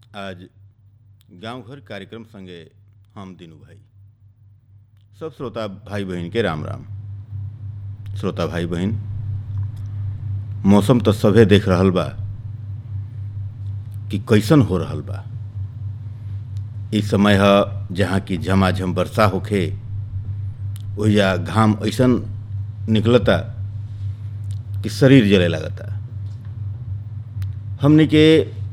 आज गांव घर कार्यक्रम संगे हम दिनू भाई सब श्रोता भाई बहन के राम राम श्रोता भाई बहन मौसम तो सभे देख रहल बा कि कैसन हो रहल बा इ समय ह जहाँ की झमाझम वर्षा होखे ओहिजा घाम ऐसन निकलता कि शरीर जले लगता हमने के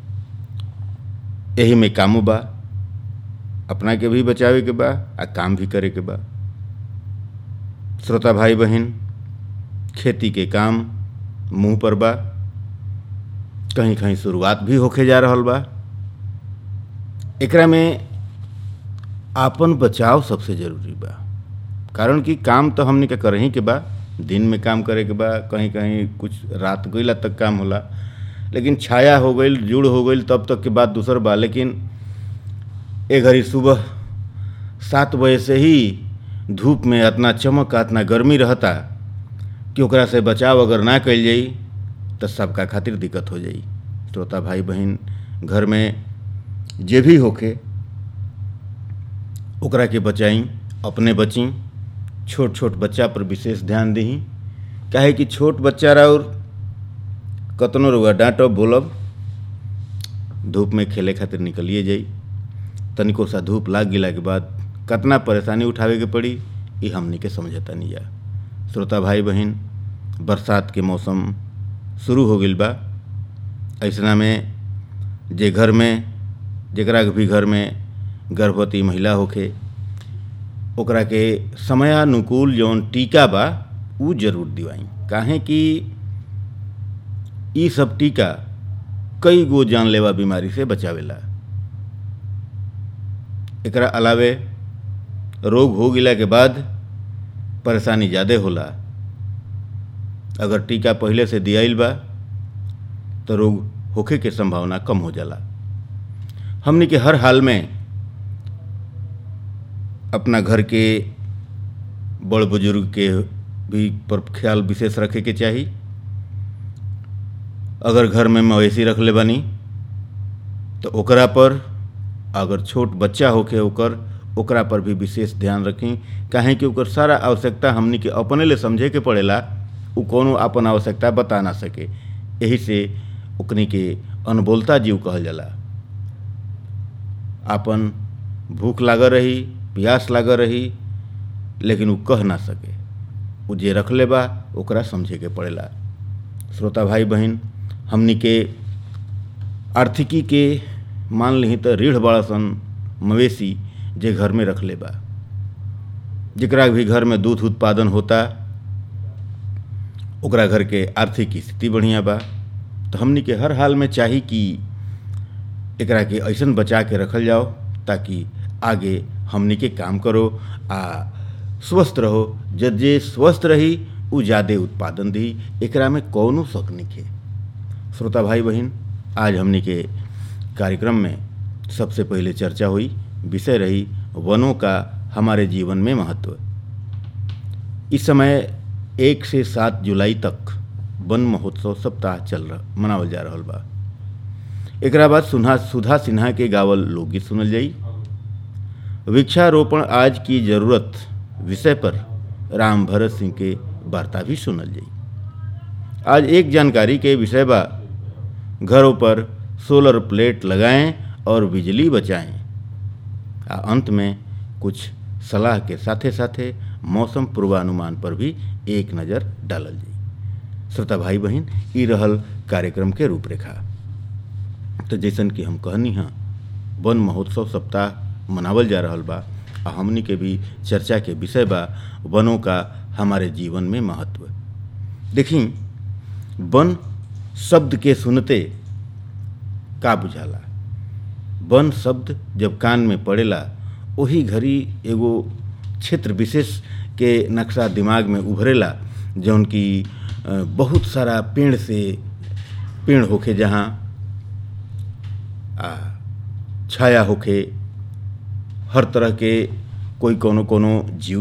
यही में कामो बा अपना के भी बचावे के बा आ काम भी करे के बा श्रोता भाई बहन खेती के काम मुंह पर बा कहीं कहीं शुरुआत भी होके जा रहल बा एकरा में आपन बचाव सबसे जरूरी बा कारण कि काम तो हमने के करही के बा दिन में काम करे के बा कहीं कहीं कुछ रात गईला तक काम होला लेकिन छाया हो गई जुड़ हो गई तब तक के बात दूसर बा लेकिन ए घड़ी सुबह सात बजे से ही धूप में इतना चमक इतना गर्मी रहता कि ओकरा से बचाव अगर ना कल जाई तो सबका खातिर दिक्कत हो जाई श्रोता भाई बहन घर में जे भी होखे ओकरा के बचाई अपने बची छोट छोट बच्चा पर विशेष ध्यान दही काहे कि छोट बच्चा और कतनो रुआ डांटब बोलब धूप में खेले खातिर निकलिए जाई तनिको सा धूप लाग गिला के बाद कतना परेशानी उठावे के पड़ी ये हमनी के समझता नहीं जा श्रोता भाई बहन बरसात के मौसम शुरू हो गई बा ऐसना में जे घर में जकरा भी घर में गर्भवती महिला होखे ओकरा के समयानुकूल जौन टीका बा उ जरूर दिवाई काहे कि ई सब टीका कई गो जानलेवा बीमारी से बचावेला एकरा अलावे रोग हो गिला के बाद परेशानी ज़्यादा होला अगर टीका पहले से दियाइल बा तो रोग होखे के संभावना कम हो जाला हमने के हर हाल में अपना घर के बड़ बुजुर्ग के भी पर ख्याल विशेष रखे के चाही अगर घर में मवेशी रख ले बानी तो ओकरा पर अगर छोट बच्चा होके ओकर ओकरा पर भी विशेष ध्यान रखी काहे कि ओकर सारा आवश्यकता हमनी के अपने ले समझे के पड़ेला उ कोनो अपन आवश्यकता बता ना सके यही से ओकनी के अनबोलता जीव कहल जाला आपन भूख लागल रही प्यास लागल रही लेकिन उ कह ना सके उ जे रखले बा ओकरा समझे के पड़ेला श्रोता भाई बहन हमनी के आर्थिकी के मान ली तो रीढ़ बड़ा सन मवेशी जे घर में रख ले बा जकरा भी घर में दूध उत्पादन होता ओकरा घर के आर्थिक स्थिति बढ़िया बा तो हमनी के हर हाल में चाही कि एकरा के ऐसन बचा के रखल जाओ ताकि आगे हमनी के काम करो आ स्वस्थ रहो जब जे स्वस्थ रही उ ज़्यादा उत्पादन दी एकरा में कौनो शक नहीं श्रोता भाई बहन आज हमनी के कार्यक्रम में सबसे पहले चर्चा हुई विषय रही वनों का हमारे जीवन में महत्व इस समय एक से सात जुलाई तक वन महोत्सव सप्ताह चल रहा मनावल जा रहा बा एक बाद सुधा सुधा सिन्हा के गावल लोकगीत सुनल जाई वृक्षारोपण आज की जरूरत विषय पर राम भरत सिंह के वार्ता भी सुनल जाई आज एक जानकारी के विषय बा घरों पर सोलर प्लेट लगाएं और बिजली बचाएं आ अंत में कुछ सलाह के साथे साथे मौसम पूर्वानुमान पर भी एक नज़र डालल जाई श्रोता भाई बहन ई रहल कार्यक्रम के रूपरेखा तो जैसन कि हम कहनी हाँ वन महोत्सव सप्ताह मनावल जा रहा बा आ हमनी के भी चर्चा के विषय बा वनों का हमारे जीवन में महत्व देखी वन शब्द के सुनते का बुझाला वन शब्द जब कान में पड़ेला वही घड़ी एगो क्षेत्र विशेष के नक्शा दिमाग में उभरेला जौन की बहुत सारा पेड़ से पेड़ होखे जहाँ आ छाया होखे हर तरह के कोई कोनो कोनो जीव